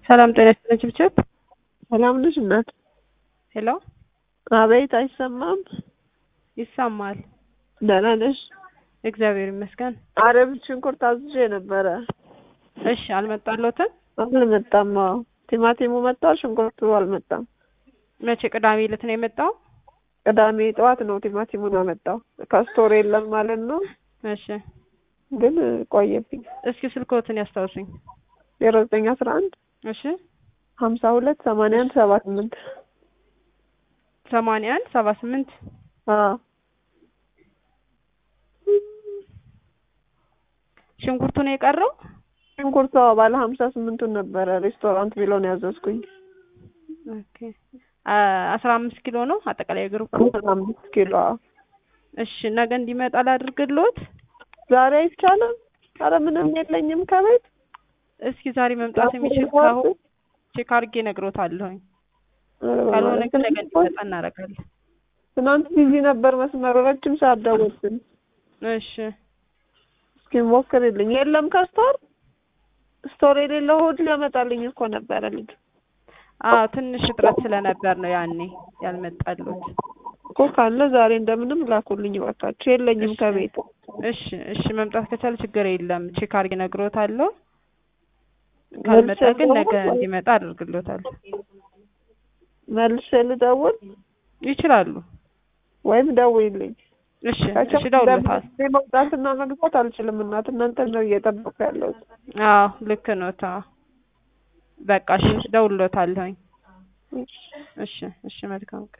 ሰላም ጤና ይስጥልኝ ችብችብ። ሰላም ነሽ እናት? ሄሎ አቤት፣ አይሰማም? ይሰማል። ደህና ነሽ? እግዚአብሔር ይመስገን። አረብ ሽንኩርት አዝዤ ነበረ። እሺ አልመጣለትም? አልመጣም። አዎ ቲማቲሙ መጥቷል፣ ሽንኩርቱ አልመጣም። መቼ? ቅዳሜ ዕለት ነው የመጣው? ቅዳሜ ጠዋት ነው ቲማቲሙን አመጣው። ከስቶር የለም ማለት ነው፣ እሺ ግን ቆየብኝ። እስኪ ስልክዎትን ያስታውሱኝ። ዜሮ ዘጠኝ አስራ አንድ እሺ ሀምሳ ሁለት ሰማንያ አንድ ሰባ ስምንት ሰማንያ አንድ ሰባ ስምንት አዎ ሽንኩርቱ ነው የቀረው? ሽንኩርቱ አዎ፣ ባለ ሀምሳ ስምንቱን ነበረ ሬስቶራንት ቢሎ ነው ያዘዝኩኝ። ኦኬ አስራ አምስት ኪሎ ነው አጠቃላይ ግሩፕ። አስራ አምስት ኪሎ አዎ። እሺ ነገ እንዲመጣ ላድርግልዎት? ዛሬ አይቻልም? አረ ምንም የለኝም ከቤት እስኪ ዛሬ መምጣት የሚችል ከሆነ ቼክ አድርጌ እነግሮታለሁኝ። ካልሆነ ግን ነገ እንዲመጣ እናደርጋለን። ትናንት ቢዚ ነበር መስመሩ፣ ረጅም ሰዓት ደወልኩኝ። እሺ እስኪ ሞክርልኝ። የለም ከስቶር ስቶር የሌለው እሑድ ሊያመጣልኝ እኮ ነበረ ልጁ አዎ ትንሽ እጥረት ስለነበር ነው ያኔ ያልመጣሉት። እኮ ካለ ዛሬ እንደምንም ላኩልኝ እባካችሁ። የለኝም ከቤት። እሺ እሺ መምጣት ከቻለ ችግር የለም ቼክ አድርጌ እነግሮታለሁ። ካልመጣ ግን ነገ እንዲመጣ አድርግሎታለሁ። መልሼ ልደውል ይችላሉ። ወይም ደውይልኝ። እሺ እሺ እደውልልዎታለሁ። እኔ መውጣትና መግባት አልችልም እናት፣ እናንተ ነው እየጠበኩ ያለሁት። አዎ ልክ ነው። ታ በቃ እሺ እደውልልዎታለሁኝ። እሺ እሺ መልካም ቀን